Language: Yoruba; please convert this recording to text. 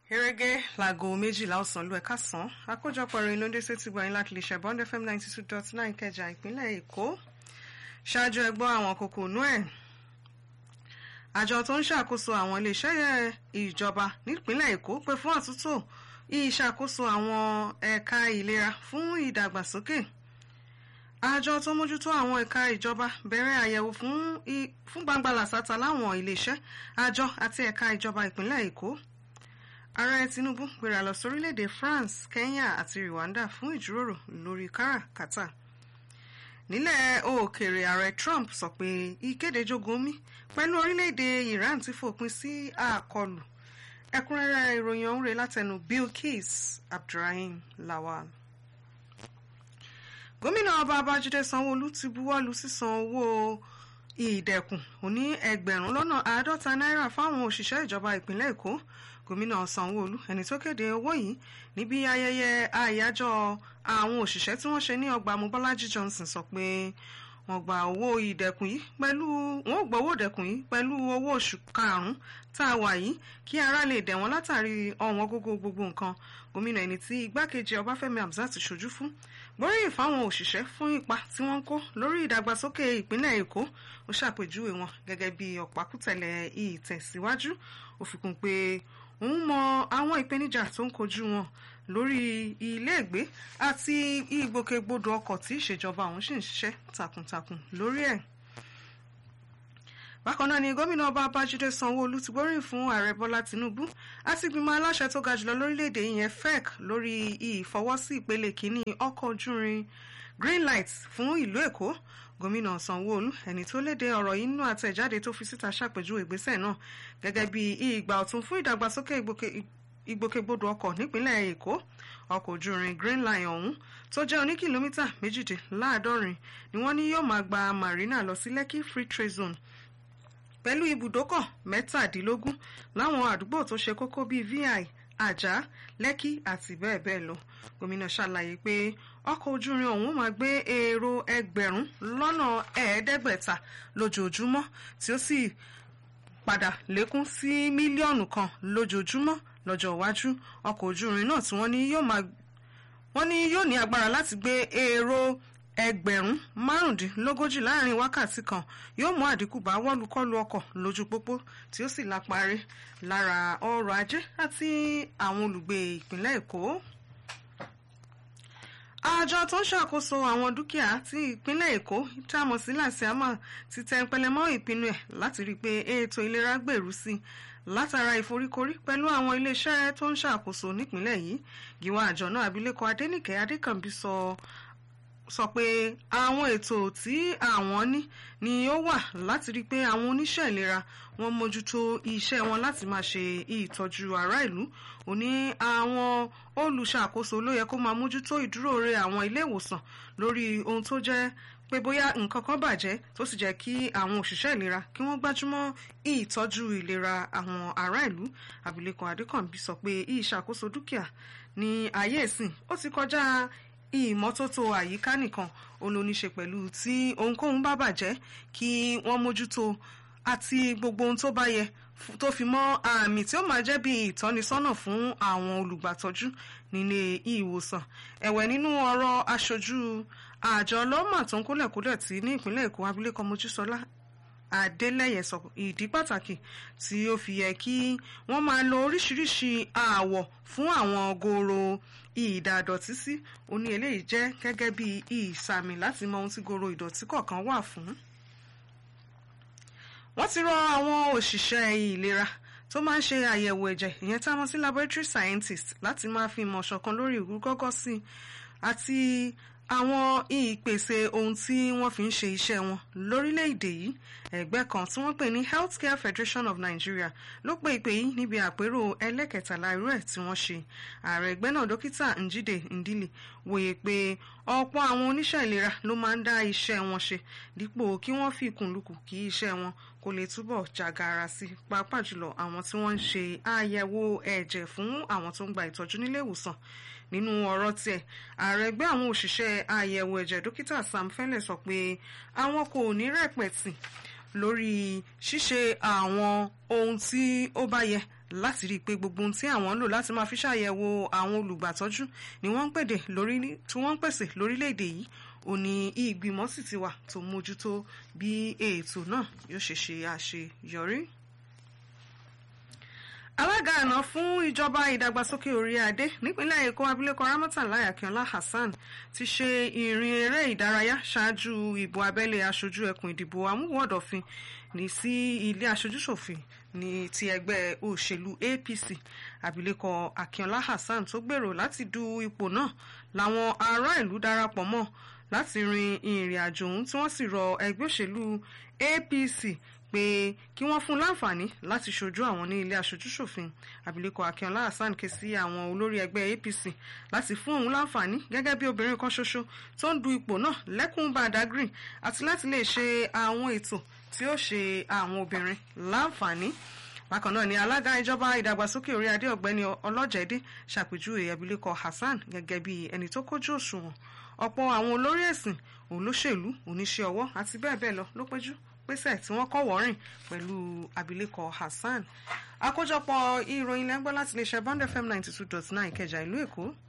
gẹ́gẹ́ láago méjìlá ọ̀sán ló ẹ̀ka sàn àkójọpọ̀ ìròyìn ló ń dé sétí gbọ̀nyìn láti lè ṣe bond fm ninety two dot nine kẹjà ìpínlẹ̀ èkó ṣáájú ẹgbọ́n àwọn kòkò nú ẹ̀ àjọ tó ń ṣàkóso àwọn iléeṣẹ́ ìjọba nípínlẹ̀ èkó pé fún àtúntò ìṣàkóso àwọn ẹ̀ka ìlera fún ìdàgbàsókè àjọ tó mójútó àwọn ẹ̀ka ìjọba bẹ̀rẹ̀ àyẹ̀wò fún gbangba làṣàtà láwọn iléeṣẹ́ àjọ àti ẹ̀ka ìjọba ìpínlẹ̀ èkó ààrẹ tinubu gbéra lọ sórílẹ̀-èdè france kenya àti rwanda fún ìjíròrò lórí káràkátà nílẹ̀ òkèèrè ààrẹ trump sọ pé ìkéde jogun omi pẹ̀lú orílẹ̀-èdè iran ti fòpin sí àkọlù ẹ̀kúnrẹ́rẹ́ ìròyìn ọ̀hún rẹ̀ látẹnu bilkis abdulrahim lawal gómìnà ọba babájídé sanwóolu ti buwọ́lu sísan owó ìdẹ̀kùn òní ẹgbẹ̀rún lọ́nà àádọ́ta náírà fáwọn òṣìṣẹ́ ìjọba ìpínlẹ̀ èkó gómìnà sanwóolu ẹni tó kéde owó yìí níbi ayẹyẹ àyájọ́ àwọn òṣìṣẹ́ tí wọ́n ṣe ní ọgbà mobolaji johnson sọ pé wọ́n gba owó ìdẹ̀kùn yìí pẹ̀lú wọ́n gba owó ìdẹ̀kùn yìí pẹ̀lú owó oṣù karùn-ún tá a wà yìí kí ara lè dẹ̀ wọ́n látàrí ọ̀wọ́n gógó gbogbo nǹkan gómìnà ẹni tí igbákejì ọbáfẹ́mi hamzat ṣojú fún gbóríyìn fáwọn òṣìṣẹ́ fún ipa tí wọ́n ń kó lórí ìdàgbàsókè ìpínlẹ̀ èkó ó ṣàpèjúwe wọn gẹ́gẹ́ bí ọ̀pákùtẹ̀lẹ̀ ìtẹ̀síwájú ó fi kún pé òun mọ àwọn ìpèníjà tó ń kojú wọn lórí iléègbé àti ìgbòkègbodò ọkọ̀ tí ìṣèjọba òun sì ń ṣiṣẹ́ takuntakun lórí ẹ̀ bákan náà ni gómìnà ọba babájídé sanwóolu ti gbóríyìn fún ààrẹ bọ́lá tinubu àti ìgbìmọ̀ aláṣẹ tó ga jùlọ lórílẹ̀‐èdè yẹn fec lórí ìfọwọ́sí ìpele kìíní ọkọ̀ ojúrin green light fún ìlú èkó gómìnà sanwóolu ẹni tó léde ọ̀rọ̀ yìí nínú àtẹ̀jáde tó fi síta ṣàpèjúwe ìgbésẹ̀ náà gẹ́gẹ́ bí ìgbà ọ̀tun fún ìdàgbàsókè ìgbòkègbodò ọkọ̀ nípínlẹ̀ èkó ọkọ̀ ojúrin green line ọ̀hún tó jẹ́ oní kìlómítà méjìdínláàádọ́rin ni wọ́n ní yóò máa gba marina lọ sí lekki free trade zone pẹ̀lú ibùdókọ̀ mẹ́tàdínlógún láwọn àdúgbò tó ṣe kókó bíi vi àjà lẹ́kì àti bẹ́ẹ̀ bẹ́ẹ̀ lọ gómìnà ṣàlàyé pé ọkọ̀ ojúrin ọ̀hún máa gbé èrò ẹgbẹ̀rún lọ́nà ẹ̀ẹ́dẹ́gbẹ̀ta lójoojúmọ́ tí ó sì padà lékún sí mílíọ̀nù kan lójoojúmọ́ lọ́jọ́ iwájú ọkọ̀ ojúrin náà tí wọ́n ní yóò máa wọ́n ní yóò ní agbára láti gbé èrò ẹgbẹ̀rún márùndínlógójì láàrin wákàtí kan yóò mú àdínkù bá wọ́lùkọ́lù ọkọ̀ lójú pópó tí ó sì láparí lára ọrọ̀ ajé àti àwọn olùgbé ìpínlẹ̀ èkó. àjọ tó ń ṣàkóso àwọn dúkìá tí ìpínlẹ̀ èkó tá a mọ̀ sí làṣíàmà ti tẹ pẹlẹ mọ́ ìpinnu ẹ̀ láti rí i pé ètò ìlera gbèrú sí i látara ìforíkorí pẹ̀lú àwọn iléeṣẹ́ tó ń ṣàkóso nípìnlẹ̀ yìí gíwá àjọ náà abilékọ adẹ́nìkẹ́ adékànbí sọ sọ pé àwọn ètò tí àwọn ní ni ó wà láti rí i pé àwọn oníṣẹ́ ìlera wọn mójútó iṣẹ́ wọn láti máa ṣe ìtọ́jú ará ìlú ó ní àwọn olùṣàkóso ló yẹ kó máa mójútó ìdúróore àwọn ilé ìwòsàn lórí ohun tó jẹ́ pé bóyá nǹkan kan bàjẹ́ tó sì jẹ́ kí àwọn òṣìṣẹ́ ìlera kí wọ́n gbájúmọ́ ìtọ́jú ìlera àwọn ará ìlú abilékọ adékànbí sọ pé ìṣàkóso dúkìá ní ayé ìsìn ó ti kọjá ìmọ́tótó àyíká nìkan ó ló ní ṣe pẹ̀lú tí ohunkóhun bá bàjẹ́ kí wọ́n mójútó àti gbogbo ohun tó bá yẹ tó fi mọ́ àmì tí ó máa jẹ́ bí ìtọ́nisọ́nà fún àwọn olùgbàtọ́jú nílé ìwòsàn ẹ̀wẹ̀ nínú ọ̀rọ̀ aṣojú àjọ ọlọ́mà tó ń kólẹ̀kólẹ̀ tí ní ìpínlẹ̀ èkó abilékọ mojísọ́lá adélẹ́yẹ sọ ìdí pàtàkì tí ó fi yẹ kí wọ́n máa lo oríṣiríṣi ààwọ̀ fún àwọn goro ìdàdọ̀tí sí ó ní eléyìí jẹ́ gẹ́gẹ́ bí ìsàmì láti mọ ohun tí goro ìdọ̀tí kọ̀ọ̀kan wà fún. wọ́n ti rọ àwọn òṣìṣẹ́ ìlera tó máa ń ṣe àyẹ̀wò ẹ̀jẹ̀ ìyẹn tá a mọ̀ sí laboratory scientist láti máa fi ìmọ̀ ṣọ̀kan lórí ìrúgọ́gọ́ sí àti àwọn ìpèsè ohun tí wọ́n fi ń ṣe iṣẹ́ wọn lórílẹ̀‐èdè yìí ẹgbẹ́ kan tí wọ́n pè ní healthcare federation of nigeria ló pe ìpè yìí níbi àpérò ẹlẹ́kẹtàlá irú ẹ̀ tí wọ́n ṣe ààrẹ ẹgbẹ́ náà dókítà njide ndili wòye pé ọ̀pọ̀ àwọn oníṣẹ́ ìlera ló máa ń dá iṣẹ́ wọn ṣe dípò kí wọ́n fi kùnlùkù kí iṣẹ́ wọn kó lè túbọ̀ jàgàrà sí pàápàá jùlọ àwọn tí wọ́n ń ṣe àyẹ̀wò ẹ̀jẹ̀ fún àwọn tó ń gba ìtọ́jú nílé ìwòsàn nínú ọ̀rọ̀ tiẹ̀ ààrẹ ẹgbẹ́ àwọn òṣìṣẹ́ àyẹ̀wò ẹ̀jẹ̀ dókítà sam fẹ́lẹ̀ sọ pé àwọn kò ní rẹ̀pẹ̀tì lórí ṣíṣe àwọn ohun tí ó bá yẹ láti rí i pé gbogbo ohun tí àwọn ń lò láti máa fi ṣàyẹ̀wò àwọn olùgbàtọ́jú ni wọ́n ń pèdè lórí tí wọ́n ń pèsè lórílẹ̀‐èdè yìí ó ní ìgbìmọ̀ sì ti wà tó mójútó bí ètò náà yóò ṣe ṣe àṣeyọrí alága àná fún ìjọba ìdàgbàsókè orí adé nípínlẹ̀ èkó abilékọ ramọtàlá akínọlá hasan ti ṣe ìrìn eré ìdárayá ṣáájú ìbò abẹ́lé aṣojú ẹkùn ìdìbò amúwọ̀dọ̀fin ní sí ilé aṣojúṣòfin ní ti ẹgbẹ́ òṣèlú apc abilékọ akínọlá hasan tó gbèrò láti du ipò náà làwọn ará ìlú darapọ̀ mọ́ láti rin ìrìn àjò ọ̀hún tí wọ́n sì rọ ẹgbẹ́ òṣèlú apc pé kí wọ́n fún láǹfààní láti ṣojú àwọn ní ilé aṣojúṣòfin abilékọ akínọlá hasan ké sí àwọn olórí ẹgbẹ́ apc láti fún òun láǹfààní gẹ́gẹ́ bí obìnrin kan ṣoṣo tó ń du ipò náà lẹ́kùn badagry àti láti lè ṣe àwọn ètò tí ó ṣe àwọn obìnrin láǹfààní bákan náà ni alága ìjọba ìdàgbàsókè orí adé ọ̀gbẹ́ni ọlọ́jẹ̀dé ṣàpèjúwe abilékọ hasan gẹ́gẹ́ bí ẹni tó kójú òṣùwọ̀n ọ̀pọ̀ àwọn olórí ẹ̀sìn olóṣèlú oníṣẹ́ ọwọ́ àti bẹ́ẹ̀ bẹ́ẹ̀ lọ ló péjú pèsè tí wọ́n kọ́ wọ́rìn pẹ̀lú abilékọ hasan àkójọpọ̀ ìròyìn lẹ́gbọ́n láti lè ṣe bond fm ninety two dot nine ìkẹjà ìlú èkó